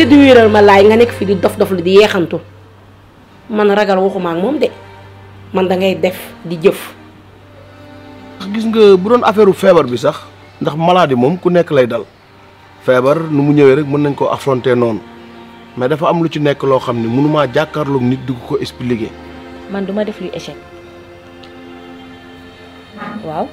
séduiral ma laay nga nekk fi di dof dof lu di yeexantu man ragal waxuma ak moom de man da ngay def di jëf ndax gis nga bu doon affaire feebar bi sax ndax maladie moom ku nekk lay dal feebar nu mu ñëwee rek mën nañ koo affronter noonu mais dafa am lu ci nekk loo xam ne mënumaa jàkkaarloog nit di ko ko expliquer. man duma def luy échec waaw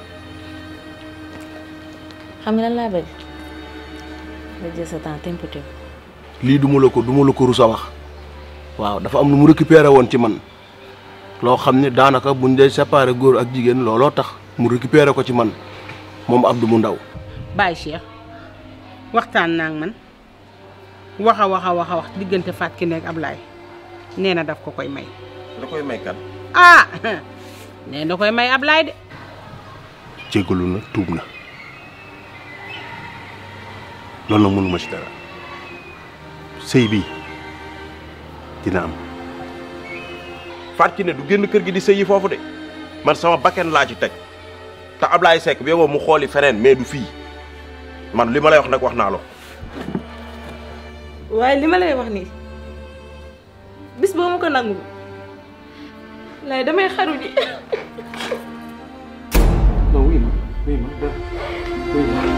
xam nga lan laa bëgg nga jël sa temps tempoté lii duma la ko duma la ko rus a wax waaw dafa am lu mu récupéré woon ci man loo xam ne daanaka buñ dee séparé góor ak jigéen looloo tax mu récupéré ko ci man moom Abdou mu ndaw Baye Cheikh waxtaan naa ak man wax a wax a wax a wax diggante Fatou Kiné ak Ablaye nee na daf ko koy may. da koy may kan. ah nee na koy may Ablaye de. jégalu na tuub na loolu nag mënuma ci dara sëy bi dina am Fatou Kiné du génn kër gi di sëyi foofu de man sama bakken laa ci teg te Ablaye Seck bi yow mu xooli feneen mais du fii man li ma lay wax nag wax naa la waaye li ma lay wax nii bis boo ma ko nangu lay damay xaru ji non wuy ma wuy ma dara wuy ma